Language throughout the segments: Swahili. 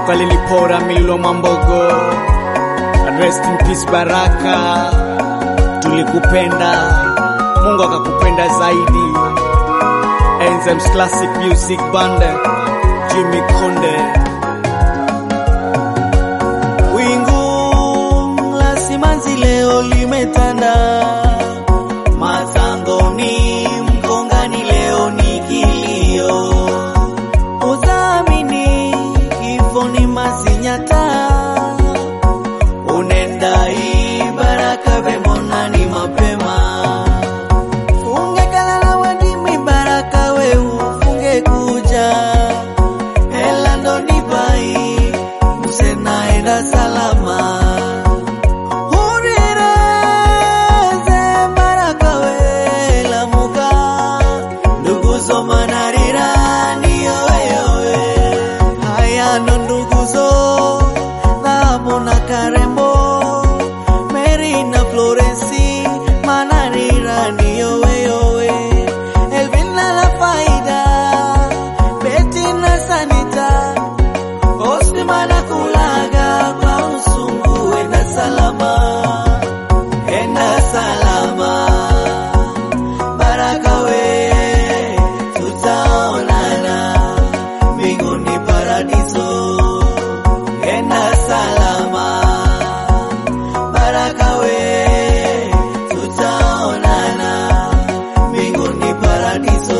ukalinipora mililo mambogo. Rest in peace Baraka, tulikupenda, Mungu akakupenda zaidi. Enzems Classic Music Band, Jimmy Konde. Wingu la simanzi leo limetanda, Mazangoni Mkongani leo ni kilio, udhamini kifo ni Masinyata, unenda Ibaraka vemona ni mapema, funge kalala wadimi Baraka we ufunge kuja, hela ndo ni bai muse naenda salama Urireze Baraka we lamuka nduguzo manarira niyo wewe haya ndo nduguzo dhahabu na karembo Mary na Florensi manarira niyo wewe Elvina la faida Betty na Sanita Osimana kulaga kwa usungu, enda salama, enda salama. Baraka we, tutaonana mbinguni paradiso, enda salama. Baraka we, tutaonana mbinguni paradiso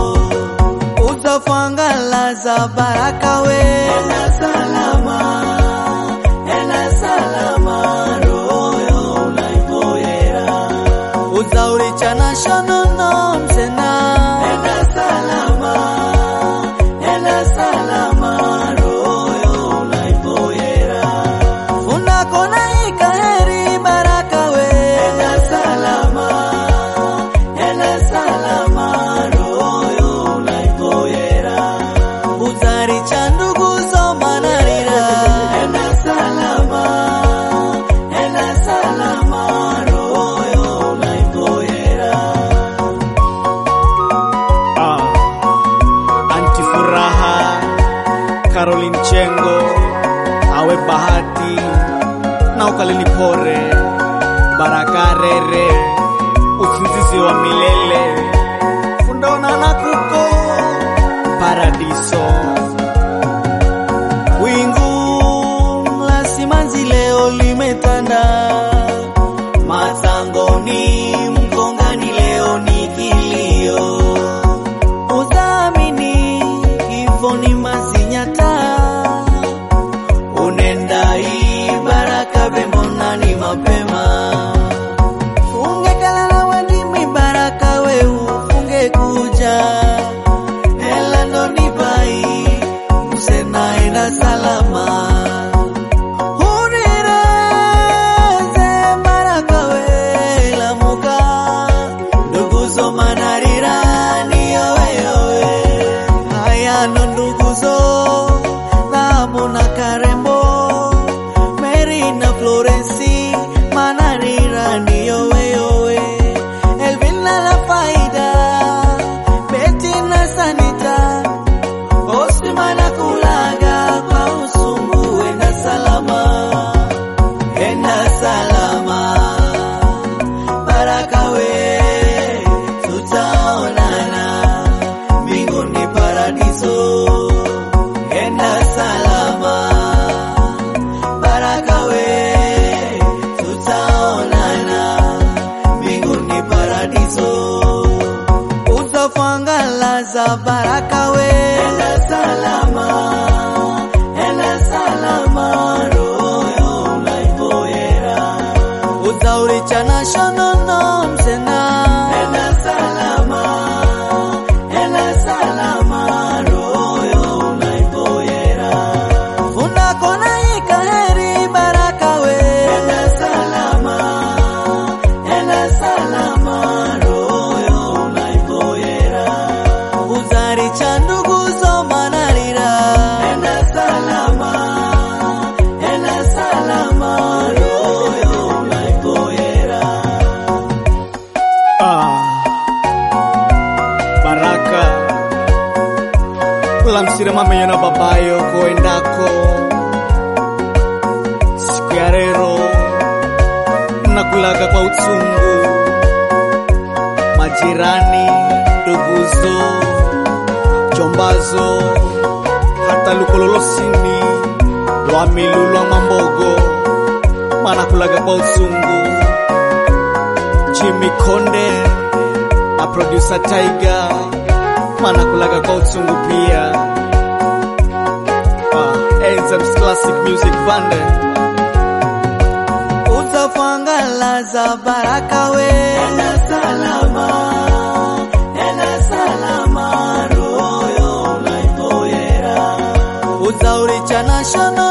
utafangalaza baraka we enda salama enda salama royo unaipoera uzaurichana shonono msena enda salama enda salama royo unaipoera unakona ikaheri baraka we enda salama enda salama royo unaipoera uzari cha ndugu zomanarira enda salama enda salama royo unaipoera Ah, Anti Furaha, Caroline Chengo, Awe Bahati, na ukalinipore Baraka Rere, usingizi wa milele, fundaonana kuko paradiso. Wingu la simanzi leo limetanda, Mazangoni Mkongani leo ni kilio, udhamini kifo ni Masinyata, unenda Ibaraka vemona ni mapema, funge kalala wadimi Baraka we ufunge kuja hela ndo ni bai muse naenda salama Urireze Baraka we lamuka nduguzo manarira niyo wewe haya ndo nduguzo dhahabu na karembo Mary na Florensi manarira niyo wewe Elvina la faida Betty na Sanita Osimana kulaga kwa usungu, enda salama, enda salama. Baraka we, tutaonana mbinguni paradiso, enda salama. Baraka we, tutaonana mbinguni paradiso utafangalaza baraka we enda salama enda salama royo unaipoera uzaurichana shonono msena enda salama enda salama royo unaipoera funakona ikaheri baraka we enda salama enda salama royo unaipoera uzari chandu lamsire mamenyo na babayo koendako siku ya rero nakulaga kwa uchungu majirani nduguzo jombazo hata lukololosini lwamilulwa mambogo manakulaga kwa uchungu Jimmy Konde na producer Tiger manakulaga kwa uchungu pia. Ah, Enzems Classic Music Band Utafangalaza baraka we Enda salama Enda salama Royo unaivoyera Uzaurichana shana